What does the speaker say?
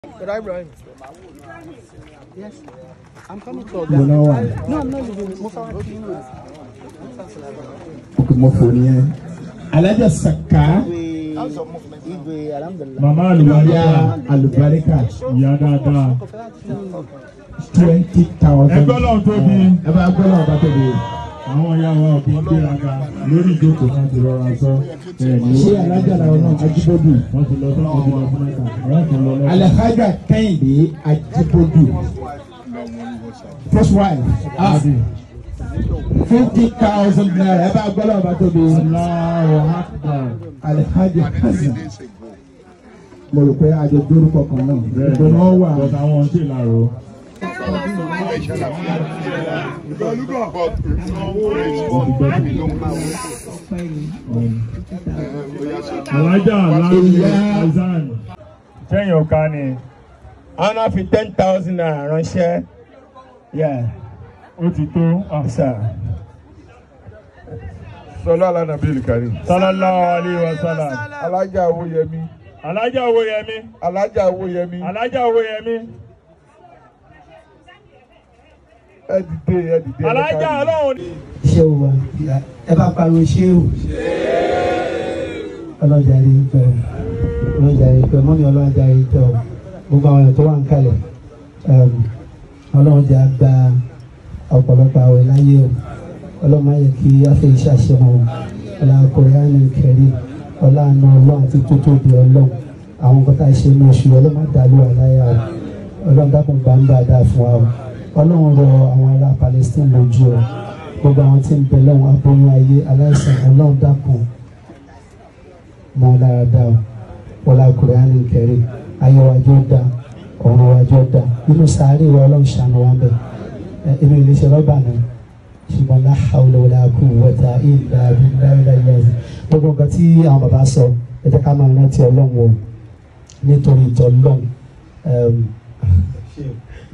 Brother Ibrahim. Yes. I'm coming to Mo náà wà. No, I'm not leaving. Musa wa kí ló Mo fò nìyẹn. Alájà Saka. Igwe alhamdulilah. Màmá Ìyá àlùbáríkà. Àlùbáríkà Ìyá dáadáa. twenty thousand. Ẹgbẹ́ náà tóbi. Ẹ bá gbọ́ náà bá tóbi. Àwọn ìyá wa ò kí ń gbéraga lórí ìjókòó náà ti rọra sọ. Ẹ̀ẹ́dì Ṣé alájà làwọn náà Ajíbọ́dù? wọ́n ti lọ sọ́kùn ti lọ sí mẹ́ta. Wọ́n ti lọ lọ́sọ̀. Alhaja Kẹ́hìndé Ajíbọ́dù. First wife. Ah, fifty thousand naira. Ẹ bá gbọ́ náà bá tóbi. Allahu Akbar. Alhaja Kẹ́hìndé. Mo rò pé àjọ dórúkọ kan náà. Bẹ́ẹ̀ni, Ìgbóná wà. bọ̀dọ̀ àwọn ń ṣèlárò. Alájà Lárí Ìyá- Azan. Sẹ́yìn ọ̀ka ni àwọn náà fi ten thousand naira ránṣẹ́ yeah ó ti tó. Ah, sir. Sọlá Alánàbíyèlì Karim. Sallallahu alayhi wa sallam. Alájà Owóyẹmí. Alájà Owóyẹmí. Alájà Owóyẹmí. Alájà Owóyẹmí. Ẹ dìde ẹ dìde. Alájà Ọlọ́run ni. Ṣé o wa? Ẹ bá pariwo ṣé o? Ọlọ́jà rí pẹ̀ ọlọ́jà rí pẹ̀ mọ́mí ọlọ́jà rí pẹ̀ o. Gbogbo àwọn èèyàn tó wà ń kalẹ̀. Ọlọ́run jẹ́ àgbà ọ̀pọ̀lọpọ̀ àwẹ̀ láyé o. Ọlọ́run máa yẹ kí afẹ́ iṣẹ́ àṣẹ wọn o. Ọlá Kùránì kẹrí. Ọlá àna ọlọ́run àti tótóbi ọlọ́run. Àwọn nǹkan tá a ṣe ní oṣù ọlọ́run má dàlú àláyà o. Ọlọ́run dákun gbàǹgbà dáa fún wa o. Ọlọ́run rọ àwọn ará Palestine lójú o gbogbo àwọn tí ń bẹ lọ́wọ́ aboyún ayé aláìsàn ọlọ́run dákun mọ́ ọ lára dá o wọlá kùránì kẹrì ayé wájú dá ọ̀run wájú dá inú sàárè wa ọlọ́run ṣàánú wa bẹ̀ ẹ inú ilé iṣẹ́ rọ́bà náà ṣùgbọ́n la hawla wala quwwata illa billahi ilẹ̀ gbogbo nǹkan tí àwọn bàbá sọ ẹ jẹ́ ká máa rántí ọlọ́run o nítorí ìtọ́ ọlọ́run